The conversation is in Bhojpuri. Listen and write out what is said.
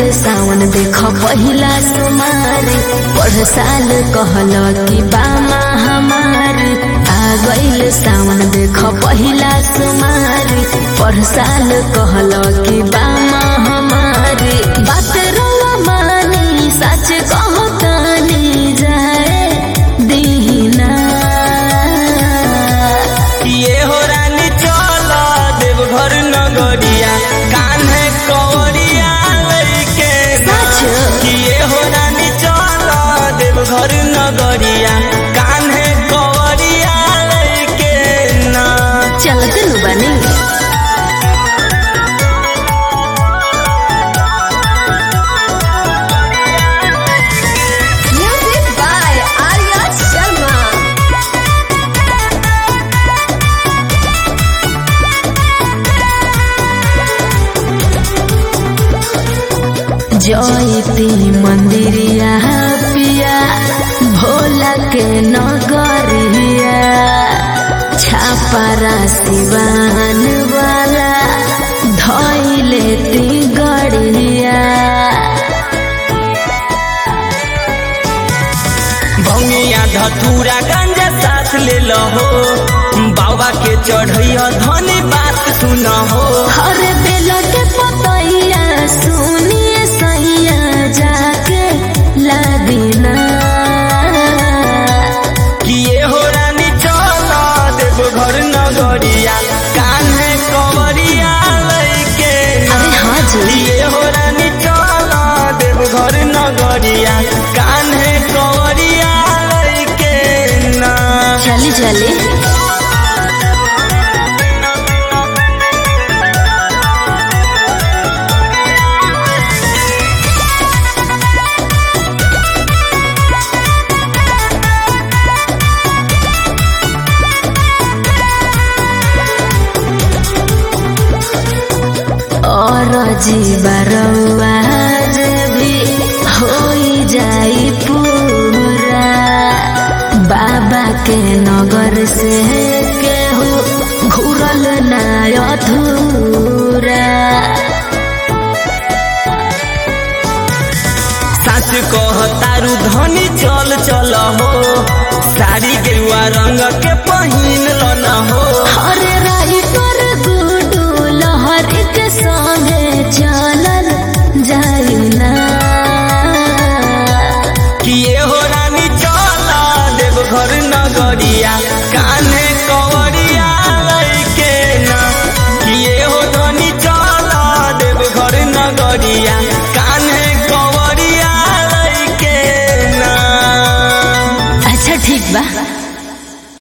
सावन देख पहिला सुमारी पढ़ साल कहल कि बामा हमारी आ गईल सावन देख पहिला सुमारी पढ़ साल कहल कि बामा हमारी बात रवा मानी सच कहतानी जाए दीना ये हो रानी चल देवघर नगरिया कान्हे कवरिया लैके सच? ये हो रानी चल देवघर नगरिया कान्हे कवरिया लैके ना चलते नु बनी Music by Arya Sharma. जयती मंदिरिया पिया भोला के नगरिया छापारा सिवान वाला धैले ती गड़िया भंगिया धतूरा गंजा साथ ले लहो बाबा के चढ़ैया धनी बात सुन हो हर बेल के पतैया सुनिए सैया जाके लादिना किए हो रानी चल देवघर नगरिया कान्हे कवरिया लैके अरे हाँ जी किए हो रानी चल देवघर नगरिया कान्हे कवरिया लैके ना चली चली और जीवरवा भी हो जाई पूरा बाबा के नगर से केहू घूरल ना अधूरा सच कह तारू धनी चल चल हो साड़ी गेरुआ रंग के पहिन लन हो हरे राई पर गुडू लहर के संगे चलल जाई ना किए हो रानी चल देवघर नगरिया